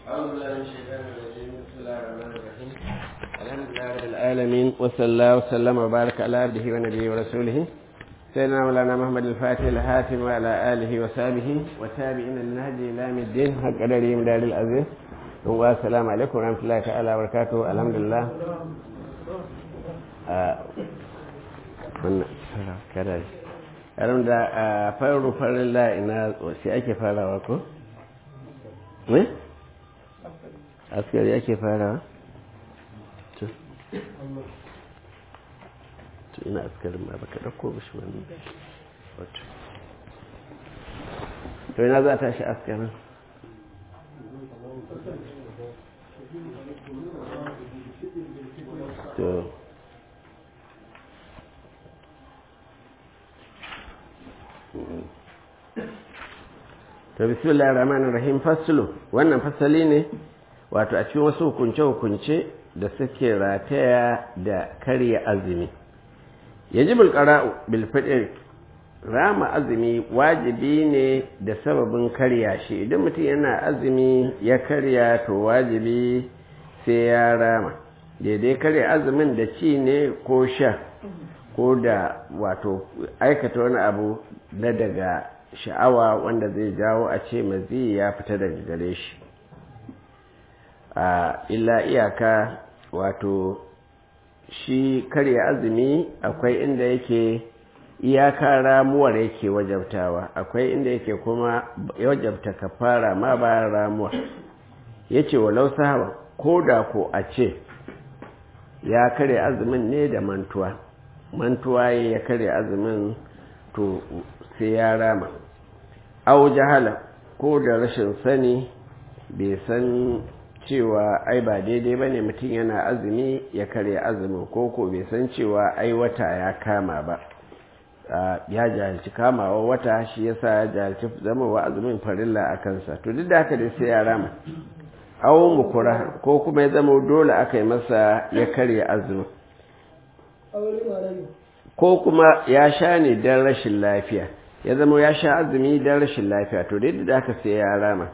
أعوذ بالله من الشيطان الرجيم بسم الله الرحمن الرحيم الحمد لله رب العالمين وصلى الله وسلم وبارك على عبده ونبيه ورسوله سيدنا مولانا محمد الفاتح الهاتم وعلى آله وصحبه وتابعين النهج إلى يوم الدين حق قدره من دار العزيز والسلام عليكم ورحمة الله تعالى وبركاته الحمد لله kada yaron da a faru farin la'ina sai ake farawa ko? ne? askari ake farawa? to ina askarin ma baka ɗauko ba shi wani wato to ina za a tashi askarin to to bismillahir rahmanir rahim faslu wannan fasali ne wato a cikin wasu hukunce hukunce da suke rataya da karya azumi yajibul qara'u bil fitr rama azumi wajibi ne da sababin karya shi idan mutum yana azumi ya karya to wajibi sai ya rama daidai karya azumin da ci ne ko sha ko da wato aikata wani abu na daga sha'awa wanda zai jawo a ce mazi ya fita daga gare shi a illa iyaka wato shi karya azumi akwai inda yake iyaka ramuwar yake wajabtawa akwai inda yake kuma wajabta kafara ma bayan ramuwa ya ce walau sahaba ko da ko a ce ya karya azumin ne da mantuwa mantuwa ya karya azumin to sai ya rama au jahala ko da rashin sani bai san cewa ai ba daidai ba ne mutum yana azumi ya karya azumin ko ko bai san cewa ai wata ya kama ba ya jahilci kamawa wata shi yasa ya jahilci zamawa azumin farilla a kansa to duk da haka dai sai ya rama au mukura ko kuma ya zama dole aka yi masa ya karya azumin ko kuma ya sha ne don rashin lafiya ya zama ya sha azumi don rashin lafiya to dai da aka sai ya rama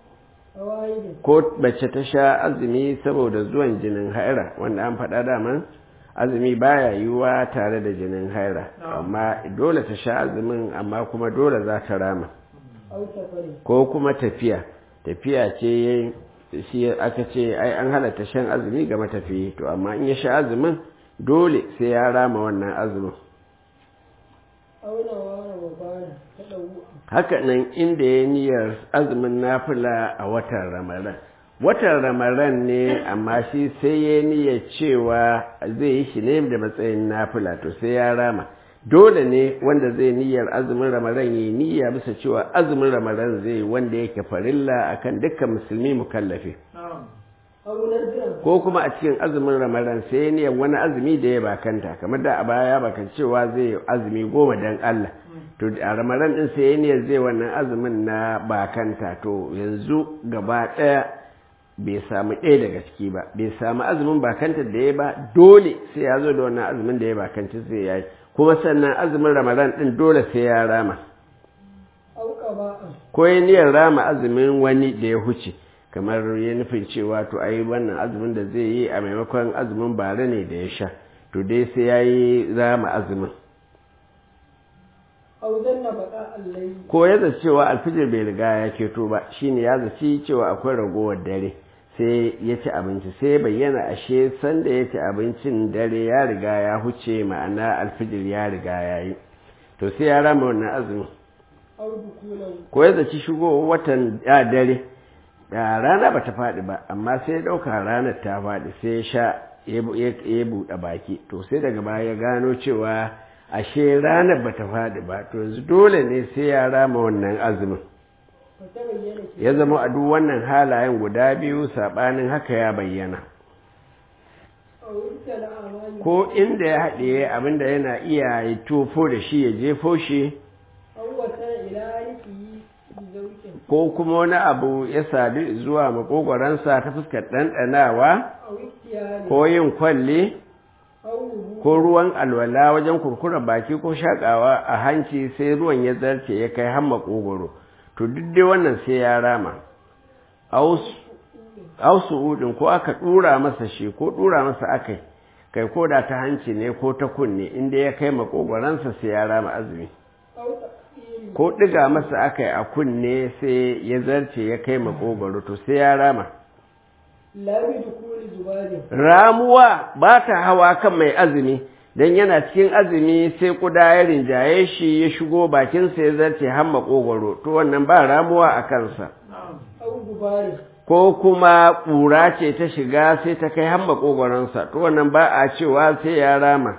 ko mace ta sha azumi saboda zuwan jinin haira wanda an faɗa daman azumi baya yiwuwa tare da jinin haira amma dole ta sha azumin amma kuma dole za ta rama ko kuma tafiya tafiya ce shi aka ce ai an halatta shan azumi ga matafiyi to amma in ya sha azumin dole sai ya rama wannan azumin haka nan inda ya niyyar azumin nafila a watan ramadan watan ramadan ne amma shi sai ya niyyar cewa zai yi shi ne da matsayin nafila to sai ya rama dole ne wanda zai niyyar azumin ramadan ya niyya bisa cewa azumin ramadan zai wanda yake farilla akan dukkan musulmi mukallafi ko kuma a cikin azumin ramadan sai ya niyyar wani azumi da ya bakanta kamar da a baya bakan cewa zai azumi goma dan Allah to a ramadan din sai ya niyyar zai wannan azumin na bakanta to yanzu gaba ɗaya bai samu ɗaya daga ciki ba bai samu azumin bakanta da ya ba dole sai ya zo da wannan azumin da ya bakanta sai ya yi kuma sannan azumin ramadan din dole sai ya rama ko ya niyyar rama azumin wani da ya huce kamar ya nufin cewa to ai wannan azumin da zai yi a maimakon azumin bare ne da ya sha to dai sai ya yi rama azumin ko ya zaci cewa alfijir bai riga ya keto ba shine ya zaci cewa akwai ragowar dare sai ya ci abinci sai bayyana ashe sanda ya ci abincin dare ya riga ya huce ma'ana alfijir ya riga ya yi to sai ya rama wannan azumin ko ya zaci shigo watan ya dare da rana ba ta faɗi ba amma sai ya ɗauka ranar ta faɗi sai ya sha ya buɗe baki to sai daga baya ya gano cewa ashe ranar ba ta faɗi ba to yanzu dole ne sai ya rama wannan azumin ya zama a duk wannan halayen guda biyu saɓanin haka ya bayyana ko inda ya haɗe abinda yana iya yi tofo da shi ya jefo shi ko kuma wani abu ya sadu zuwa makogwaransa ta fuskar ɗanɗanawa ko yin kwalle ko ruwan alwala wajen kurkura baki ko shakawa a hanci sai ruwan ya zarce ya kai har makogoro to duk dai wannan sai ya rama aus au su'udin ko aka dura masa shi ko dura masa akai kai ko da ta hanci ne ko ta kunne inda ya kai makogoransa sai ya rama azumi ko ɗiga masa aka yi a kunne sai ya zarce ya kai makogoro to sai ya rama ramuwa ba ta hawa kan mai azumi don yana cikin azumi sai kuda ya rinjaye shi ya shigo bakinsa ya zarce har makogoro to wannan ba ramuwa a kansa ko kuma ƙura ce ta shiga sai ta kai har makogoronsa to wannan ba a cewa sai ya rama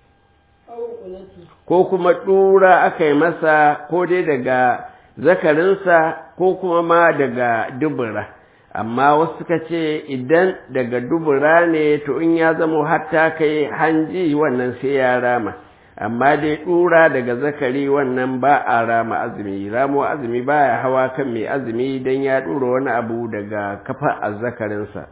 ko kuma ɗura aka yi masa ko dai daga zakarinsa ko kuma ma daga dubura amma wasu suka ce idan daga dubura ne to in ya zama hatta kai hanji wannan sai ya rama amma dai ɗura daga zakari wannan ba a rama azumi ramo azumi baya hawa kan mai azumi don ya ɗura wani abu daga kafa a zakarinsa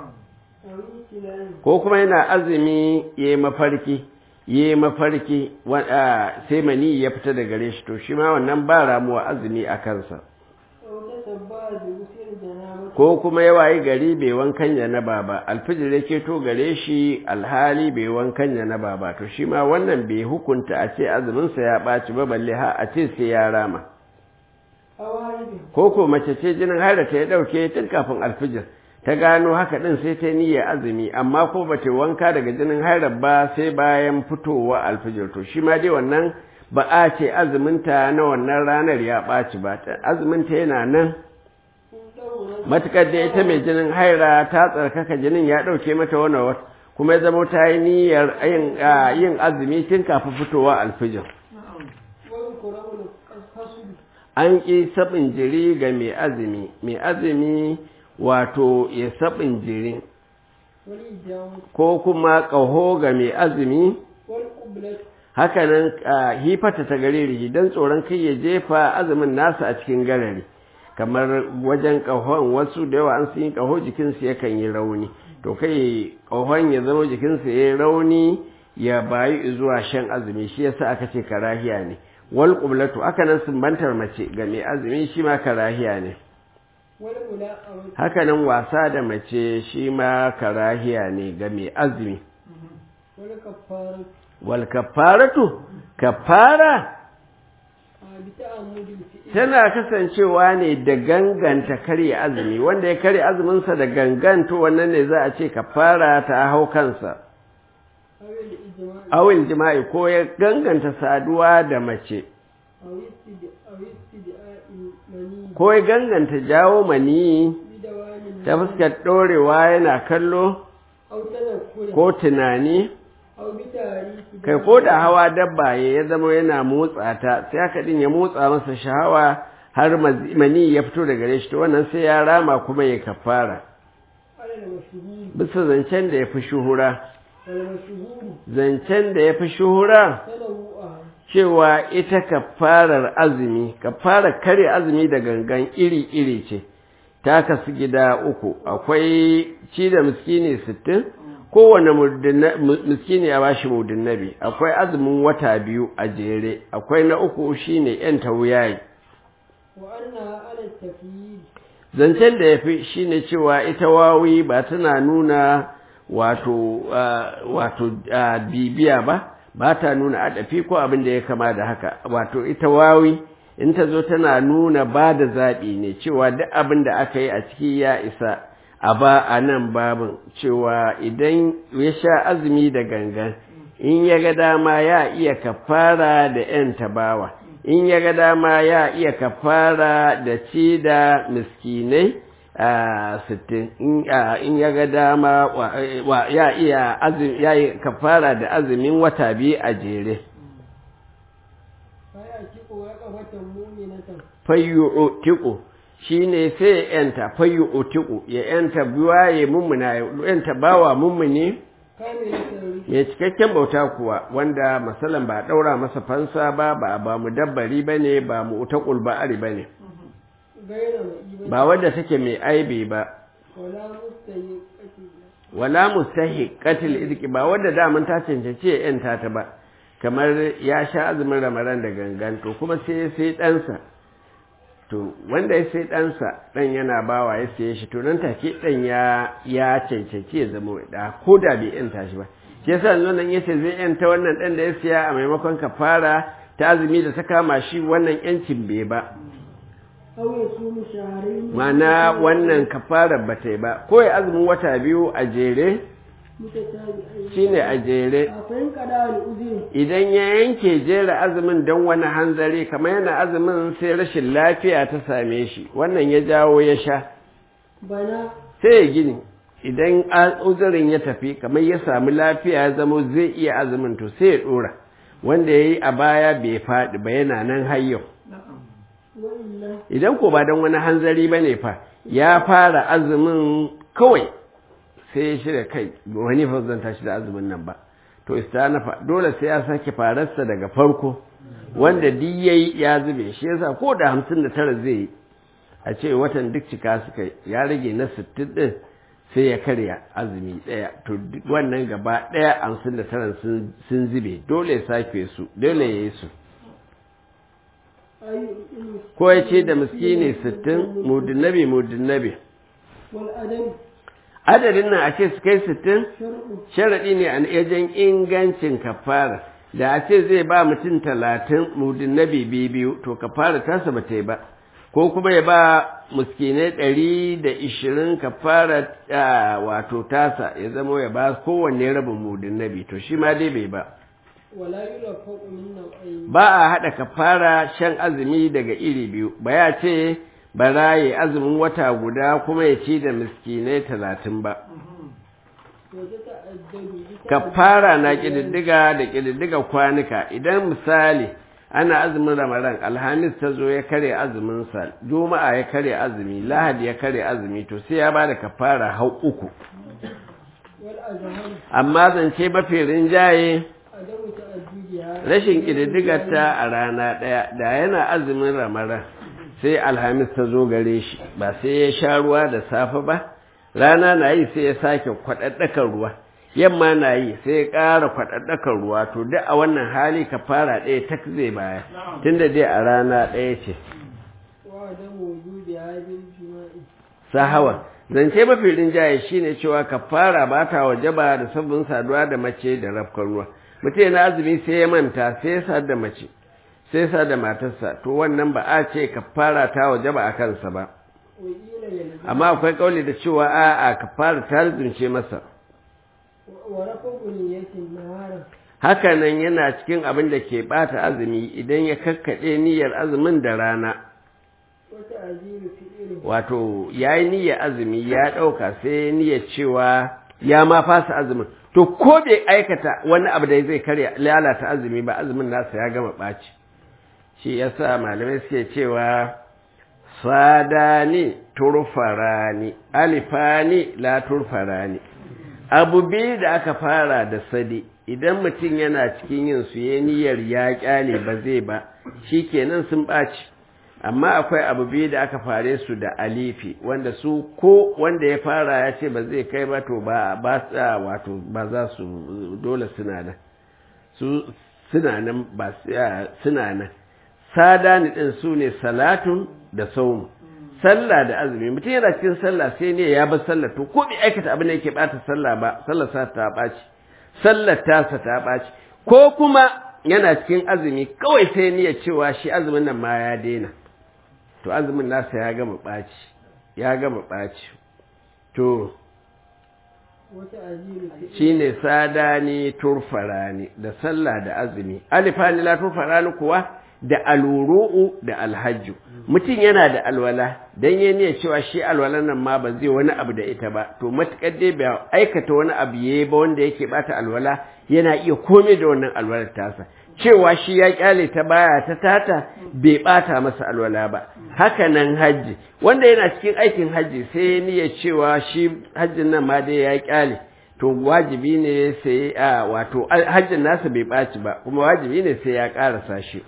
ko kuma yana azumi ya yi mafarki yi mafarki sai mani ya fita da gare shi to shi ma wannan ba ramuwa azumi a kansa ko kuma ya wayi gari bai wankan janaba ba alfijir ya keto gare shi alhali bai wankan janaba ba to shi ma wannan bai hukunta a ce azuminsa ya ɓaci ba balle ha a ce sai ya rama ko ko mace ce jinin haira ta ya ɗauke tun kafin alfijir ta gano haka ɗin sai ta niyyar azumi amma ko ba ta wanka daga jinin hairar ba sai bayan fitowa alfijir to shi ma dai wannan ba a ce azuminta na wannan ranar ya ɓaci ba azuminta yana nan matukar da ita mai jinin haira ta tsarkaka jinin ya ɗauke mata wani wata kuma ya zama ta yi niyyar yin azumi tun kafin fitowa alfijir an ƙi saɓin jiri ga mai azumi mai azumi wato ya saɓin jiri ko kuma ƙaho ga mai azumi hakanan hifata ta gare don tsoron kai ya jefa azumin nasa a cikin garari kamar wajen ƙahon wasu da yawa an sun yi ƙaho jikinsu yakan yi rauni to kai ƙahon ya zama jikinsu ya yi rauni ya bayi zuwa shan azumi shi yasa aka ce karahiya ne wal qublatu aka nan sumbantar mace ga mai azumi shi ma karahiya ne haka nan wasa da mace shi ma karahiya ne ga mai azumi wal kafaratu kafara tana kasancewa ne da ganganta karya azumi wanda ya karya azuminsa da ganganto wannan ne za a ce kafara ta hau kansa awil jima'i ko ya ganganta saduwa da mace ko ya ganganta jawo mani ta fuskar ɗorewa yana kallo ko tunani kai ko da hawa dabba ya zama yana motsa ta sai haka din ya motsa masa shahawa har mani ya fito daga gare shi to wannan sai ya rama kuma ya kafara bisa zancen da ya fi shuhura zancen da ya fi shuhura cewa ita kafarar azumi kafarar kare azumi da gangan iri-iri ce ta kasu gida uku akwai ci da miskini sittin kowane miskini a bashi mudin nabi akwai azumin wata biyu a jere akwai na uku shine yan tawuyayi zancen da ya fi shine cewa ita wawi ba tana nuna wato wato bibiya ba ba ta nuna adafi ko abin da ya kama da haka wato ita wawi in ta zo tana nuna ba da zaɓi ne cewa duk abin da aka yi a ciki ya isa a ba a nan babin cewa idan ya sha azumi da gangan in ya ga dama ya iya kafara da ‘yan tabawa in ya ga dama ya iya kafara da ci da miskinai a sittin in ya ga dama ya iya ya yi kafara da azumin wata biyu a jere fayyo tiko shi ne sai ya ‘yanta fayyo otiku ya ‘yanta biwa ya mummuna ya ‘yanta bawa mummuni ya cikakken bauta kuwa wanda masalan ba ɗaura masa fansa ba ba ba mu dabbari ba ne ba mu utakul ba'ari ba ne ba wadda take mai aibi ba wala mustahi qatil idki ba wadda daman ta cancanci ya ‘yanta ta ba kamar ya sha azumin ramadan da gangan to kuma sai sai ɗansa to wanda ya sai ɗansa ɗan yana bawa ya siye shi to nan take ɗan ya ya cancanci ya zama da ko da bai yanta shi ba shi yasa yanzu nan yace zai yanta wannan ɗan da ya siya a maimakon kafara ta azumi da ta kama shi wannan yancin bai ba أو يصوم شهرين mana wannan kafarar ba ta yi ba ko ya azumin wata biyu a jere متتابعين shine a jere فإن قضى الأذن idan ya yanke jera azumin don wani hanzari kamar yana azumin sai rashin lafiya ta same shi wannan ya jawo ya sha بنى sai ya gini idan a- uzurin ya tafi kamar ya samu lafiya ya zamo zai iya azumin to sai ya dora wanda ya yi a baya bai faɗi ba yana nan hayyau وإلا idan ko ba don wani hanzari ba ne fa ya fara azumin kawai sai ya shirya kai wani fa zan tashi da azumin nan ba to istanafa dole sai ya sake fararsa daga farko wanda duk yayi ya zube shi yasa ko da hamsin da tara zai yi a ce watan duk cika suka yi, ya rage na sittin din sai ya karya azumi ɗaya to duk wannan gaba ɗaya hamsin da tara sun sun zube dole ya sake su dole ya yi su أي المسكين ko ya ce da miskini sittin mudinnabi mudinnabi والأدب adadin nan a ce su kai sittin شرع sharaɗi ne a wajen ingancin kafara da a ce zai ba mutum talatin mudinnabi biyu to kafara tasa ba ta yi ba ko kuma ya ba muskinai ɗari da ishirin kafara ah, wato tasa ya zama ya ba kowanne rabin mudinnabi to shi ma dai bai ba ولا يلفق من نوعين ba a haɗa kafara shan azumi daga iri biyu ba ya ce bara ya azumin wata guda kuma ya ci da miskinai talatin ba وتتعدد kafara na ƙididdiga da ƙididdiga kwanuka idan misali ana azumin ramadan alhamis ta zo ya kare azuminsa juma'a ya kare azumi lahadi ya kare azumi to sai ya ba da kafara hau uku والأزهر amma zance mafi rinjaye عدم تأديدها rashin ƙididdigarta a rana ɗaya da yana azumin ramadan sai alhamis ta zo gare shi ba sai ya sha ruwa da safe ba rana na yi sai ya sake kwaɗaɗɗakar ruwa yamma na yi sai ya ƙara kwaɗaɗɗakar ruwa to duk a wannan hali ka fara ɗaya tak zai baya tunda dai a rana ɗaya ce وعدم وجودها بالجماع sahawa zance mafi rinjaye shine cewa kafara ba ta wajaba da sabbin saduwa da mace da rafkar ruwa mutum yana azumi sai ya manta sai ya sadu da mace sai ya sadu da matarsa to wannan ba a ce kafara ta wajaba a kansa ba وقيل يلزم amma akwai kauli da cewa a'a kafara ta rizunce masa ورفق نية نهارا haka nan yana cikin abin da ke bata azumi idan ya kakkaɗe niyyar azumin da rana وتعجيل فعله wato ya yi niyyar azumi ya ɗauka sai ya niyyar cewa ya ma fasa azumin to ko bai aikata wani abu da zai karya lalata azumi ba azumin nasa ya gama ɓaci shi yasa malamai suke cewa sadani turfarani alifani la turfarani abu biyu da aka fara da sadi idan mutum yana cikin yin su ya niyyar ya kyale ba zai ba shikenan sun ɓaci amma akwai abu biyu da aka fare su da alifi wanda su ko wanda ya fara ya ce ba zai kai ba to ba ba sa wato ba za su dole suna nan su suna nan ba suna nan sadani din su ne salatun da saumu sallah da azumi mutum yana cikin sallah sai ne ya bar sallah to ko bai aikata abin da yake bata sallah ba sallah sa ta ɓaci sallar tasa ta ɓaci ko kuma yana cikin azumi kawai sai niyyar cewa shi azumin nan ma ya daina to azumin nasa ya gama ɓaci ya gama ɓaci to وتعجيل فعله shine sadani turfarani da sallah da azumi alifani la turfarani kuwa da aluru'u da alhajju mutum yana da alwala dan ya niyyar cewa shi alwalan nan ma ba zai wani abu da ita ba to matukar dai bai aikata wani abu yayi ba wanda yake bata alwala yana iya komai da wannan alwalar tasa cewa shi ya kyale ta baya ta tata bai bata masa alwala ba haka nan hajji wanda yana cikin aikin hajji sai ya niyyar cewa shi hajjin nan ma dai ya kyale to wajibi ne sai a wato hajjin nasa bai ɓaci ba kuma wajibi ne sai ya ƙarasa shi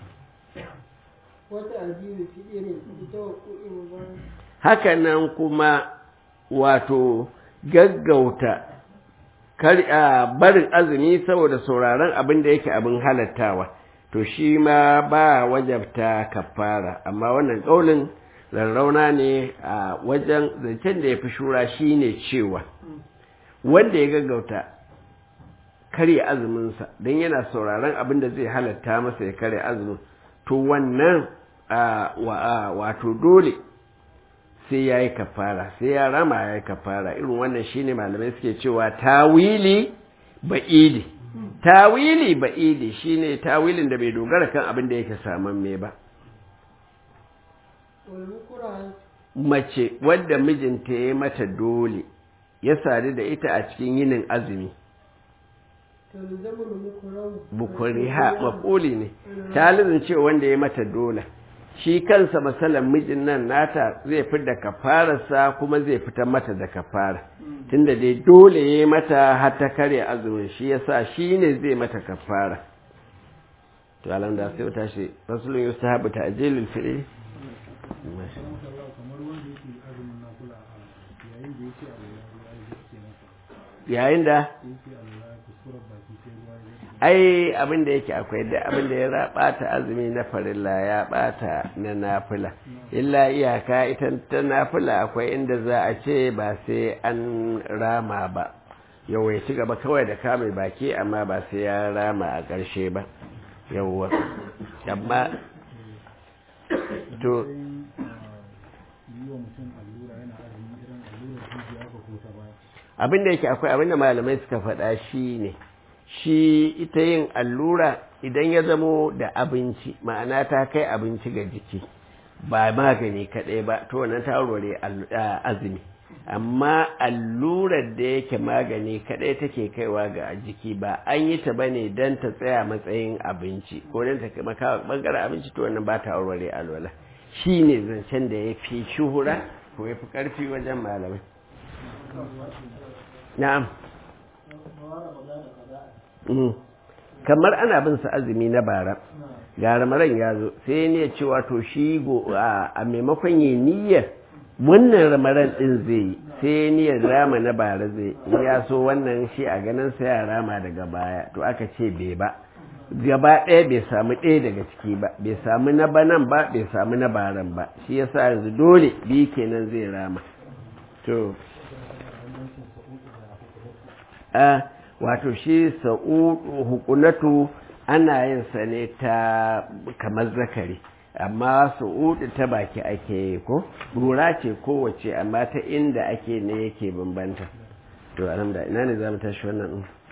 وتعجيل فعله بتوقع مبارك haka nan kuma wato gaggauta kar a barin azumi saboda sauraron abin da yake abin halattawa to shi ma ba wajabta kafara amma wannan ƙaulin rarrauna ne a wajen zancen da ya fi shura shi ne cewa wanda ya gaggauta karya azuminsa don yana sauraron abin da zai halatta masa ya karya azumin to wannan wato dole sai ya yi kafara sai ya rama ya yi kafara irin wannan shine malamai suke cewa tawili ba'idi tawili ba'idi shine tawilin da bai dogara kan abin da yake saman me ba mace wadda mijinta ya mata dole ya sadu da ita a cikin yinin azumi bukuriha maƙuli ne talibin ce wanda ya mata dole shi kansa masalan mijin nan nata zai fi da kafararsa kuma zai fitar mata da kafara tunda dai dole ya yi mata har ta karya azumin shi yasa shi ne zai mata kafara to alam da sai ta shi rasulun yustahabu ta ajilul fi'li yayin da ai abin da yake akwai da abin da ya bata azumi na farilla ya bata na nafila illa iyaka ita ta nafila akwai inda za a ce ba sai an rama ba yau ya ci gaba kawai da kame baki amma ba sai ya rama a ƙarshe ba yawwa amma to abin da yake akwai abin da malamai suka faɗa shi ne shi ita yin allura idan ya zamo da abinci ma'ana ta kai abinci ga jiki ba magani kaɗai ba to wannan ta warware azumi amma allurar da yake magani kaɗai take kaiwa ga jiki ba an yi ta bane don ta tsaya matsayin abinci ko don ta maka bangaren abinci to wannan ba ta warware alwala shi ne zancen da ya fi shuhura ko ya fi ƙarfi wajen malamai na'am kamar ana bin sa azumi na bara ga ramaran ya zo sai ne cewa to shi a maimakon yi niyyar wannan ramaran din zai yi sai niyyar rama na bara zai ya so wannan shi a ganin sa ya rama daga baya to aka ce bai ba gaba ɗaya bai samu ɗaya daga ciki ba bai samu na banan ba bai samu na baran ba shi yasa yanzu dole biyu kenan zai rama to wato shi sa'udu hukunatu ana yin sa ne ta kamar zakari amma sa'udu ta baki ake yi ko rura ce kowace amma ta inda ake ne yake bambanta to alhamdulillah ina ne za mu tashi wannan